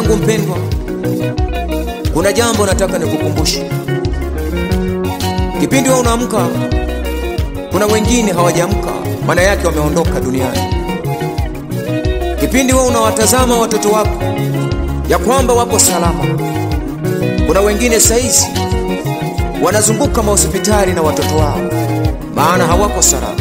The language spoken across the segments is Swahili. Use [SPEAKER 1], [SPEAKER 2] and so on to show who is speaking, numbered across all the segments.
[SPEAKER 1] yangu mpendwa, kuna jambo nataka nikukumbushe. Kipindi wewe unaamka, kuna wengine hawajaamka, maana yake wameondoka duniani. Kipindi wewe unawatazama watoto wako ya kwamba wako salama, kuna wengine saizi wanazunguka mahospitali na watoto wao, maana hawako salama.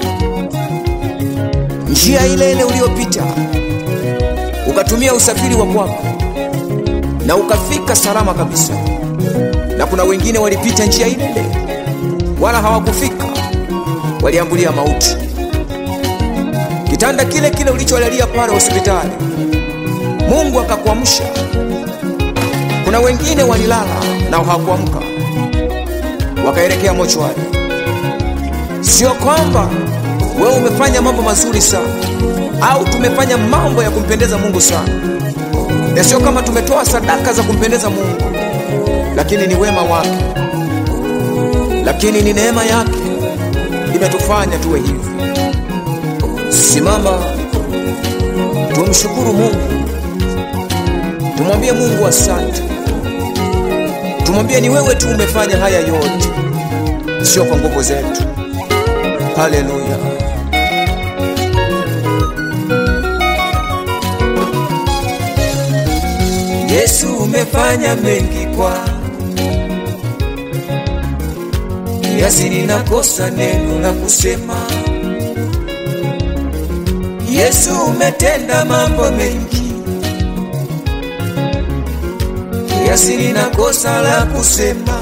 [SPEAKER 1] Njia ile ile uliyopita ukatumia usafiri wa kwako na ukafika salama kabisa, na kuna wengine walipita njia ile ile wala hawakufika, waliambulia mauti. Kitanda kile kile ulicholalia pale hospitali, Mungu akakuamsha. Kuna wengine walilala na hawakuamka, wakaelekea mochwari. Sio kwamba wewe umefanya mambo mazuri sana au tumefanya mambo ya kumpendeza Mungu sana, na sio kama tumetoa sadaka za kumpendeza Mungu, lakini ni wema wake, lakini ni neema yake imetufanya tuwe hivi. Simama, tumshukuru Mungu, tumwambie Mungu asante, tumwambie ni wewe tu umefanya haya yote, sio kwa nguvu zetu. Haleluya. Yesu umefanya mengi kwa kiasi ninakosa neno la kusema. Yesu umetenda mambo mengi kiasi ninakosa la kusema,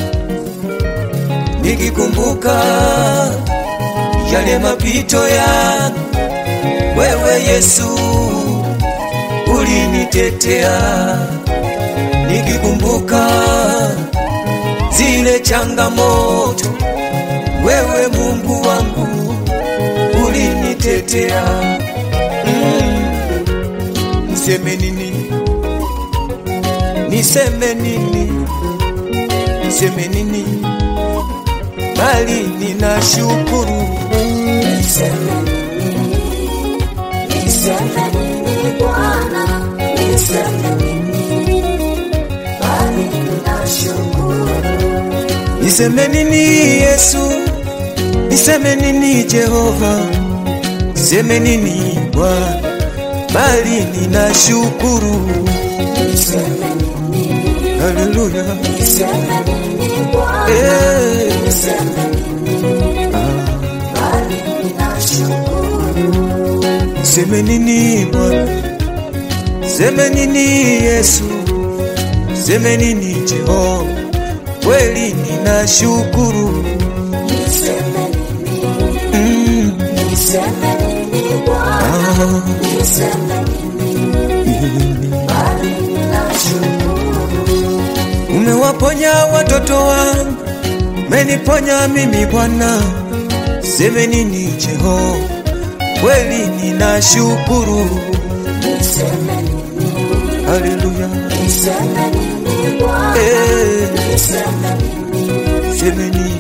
[SPEAKER 1] nikikumbuka yale mapito yangu, wewe Yesu ulinitetea, nikikumbuka zile changamoto, wewe Mungu wangu ulinitetea. Mm. Niseme nini? Niseme nini? Niseme nini? Bali ninashukuru.
[SPEAKER 2] Niseme nini? Niseme nini Bwana? Niseme nini? Bali ninashukuru.
[SPEAKER 1] Niseme nini Yesu? Niseme nini Jehova? Niseme nini Bwana? Bali ninashukuru.
[SPEAKER 2] Niseme nini?
[SPEAKER 1] Haleluya.
[SPEAKER 2] Niseme nini Bwana?
[SPEAKER 1] Eh.
[SPEAKER 2] Niseme nini? Bali ninashukuru.
[SPEAKER 1] Niseme nini Bwana? Niseme nini Yesu? Niseme nini Jehova? Kweli ninashukuru.
[SPEAKER 2] Niseme nini?
[SPEAKER 1] Mm.
[SPEAKER 2] Niseme nini Bwana? Niseme nini? Bali ninashukuru.
[SPEAKER 1] Umewaponya watoto wangu, umeniponya mimi Bwana. Seme nini Jehova? Kweli ninashukuru.
[SPEAKER 2] Niseme nini?
[SPEAKER 1] Haleluya.
[SPEAKER 2] Niseme nini Bwana?
[SPEAKER 1] Eh,
[SPEAKER 2] Niseme nini?
[SPEAKER 1] seme nini